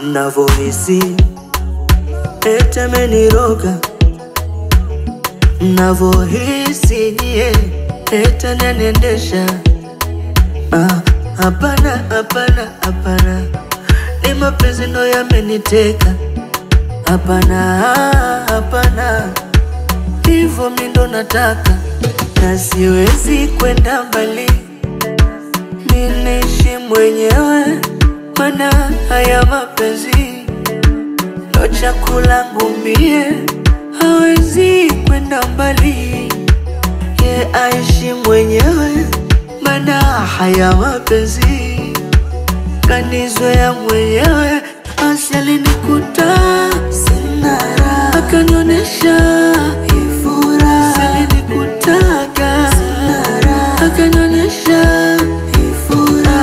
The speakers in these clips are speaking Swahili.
navohisi ete meniroga navohisi yeah, ete nenendesha Ah, hapana hapana hapana ni mapenzi ndo yameniteka hapana hapana hivyo mi ndo nataka na siwezi kwenda mbali minishi mwenyewe mana haya mapenzi ndo chakula ngumie hawezi kwenda mbali ye aishi mwenyewe mana haya mapenzi kanizoya mwenyewe basi alinikuta sina raha akanionyesha ifura alinikutaga sina raha akanionyesha ifura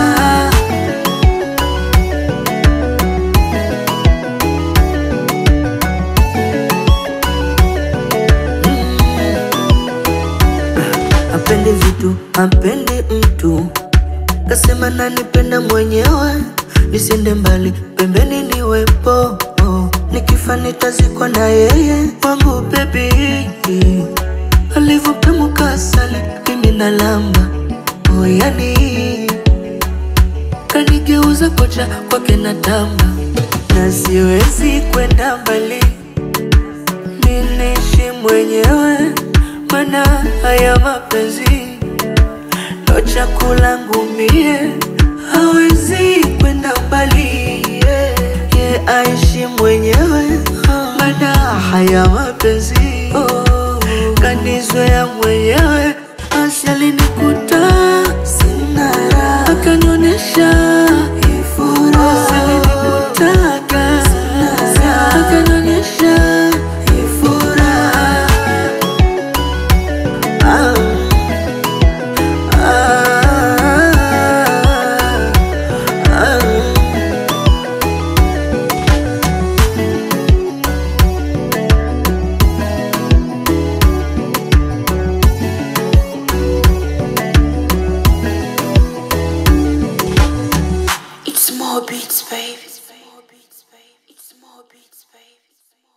apendi vitu apendi mtu kasema nanipenda mwenyewe nisende mbali pembeni niwepo oh. nikifa nitazikwa na yeye wangu bebi alivyopemuka asali mimi nalamba oh, yani kanigeuza kocha kwake na tamba na siwezi kwenda mbali minishi mwenyewe mana haya mapenzi ndo chakula ngumie hawezi kwenda mbali yeah. ye aishi mwenyewe mana haya mapenzi oh. kanizoya mwenyewe basi alinikuta sina raha akanionyesha